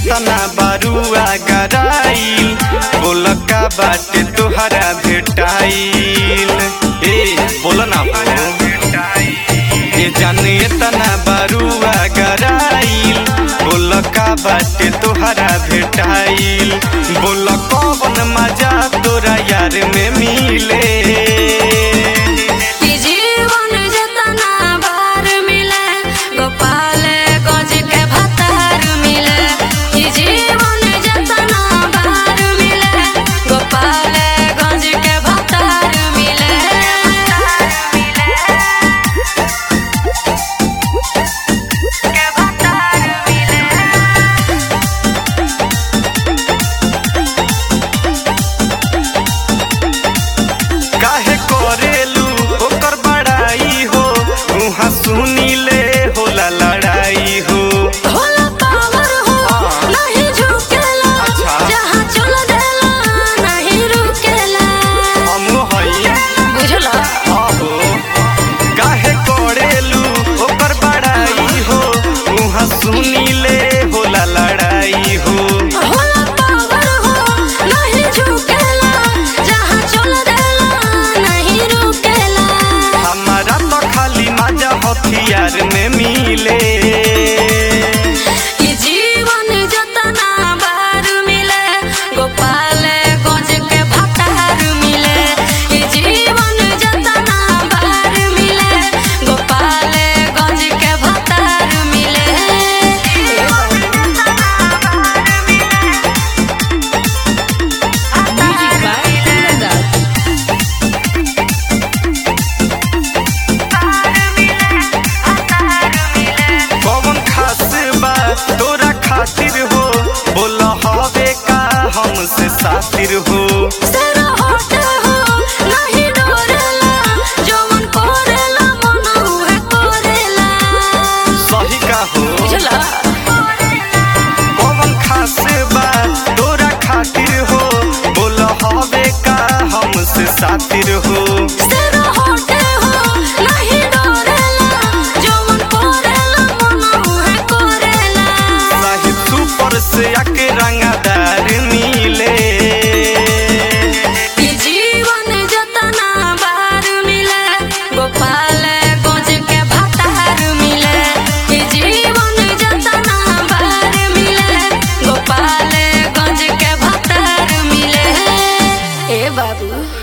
एतना बारुआ गराइल बोल का बाटे तोहरा भेटाइल ए बोल ना हो ए जाने एतना बारुआ गराइल बोल का बाटे तोहरा भेटाइल बोल कौन मजा तोरा यार में मिले ई जीवन जतना बार मिले गोपाल गंज के भतार मिले ई जीवन जतना बार मिले गोपाल गंज के भतार मिले के भतार मिले काहे करेलू ओकर बड़ाई हो उहाँ सुनी ले होला लड़ाई हो होला पावर हो नहीं झुकेला अच्छा। जहाँ चल देला नहीं रुकेला हम हई बुझला आहो काहे करेलू ओकर बड़ाई हो उहाँ सुनी ले होला लड़ाई हो होला पावर हो नहीं झुकेला जहाँ चल देला नहीं रुकेला हमारा तो खाली मजा हथियार में मिले ई जीवन जतना बार मिले गोपाल गंज के भतार मिले ई जीवन जतना बार मिले गोपाल गंज के भतार मिले कौन खास बा तोरा खातिर हो बोल हवे का हमसे सातिर हो तेरा होठ हो नहीं डोरेला जवन कोरेला मन उहे कोरेला सही का हो बुझला कौन खास बा तोरा खातिर हो बोल हवे का हमसे सातिर हो तेरा होठ हो नहीं डोरेला जवन कोरेला मन उहे कोरेला साहिब सुपर से आके रंगदार मिले ई जीवन जतना बार मिले गोपाल गंज के भतार मिले ई जीवन जतना बार मिले गोपाल गंज के भतार मिले ए बाबू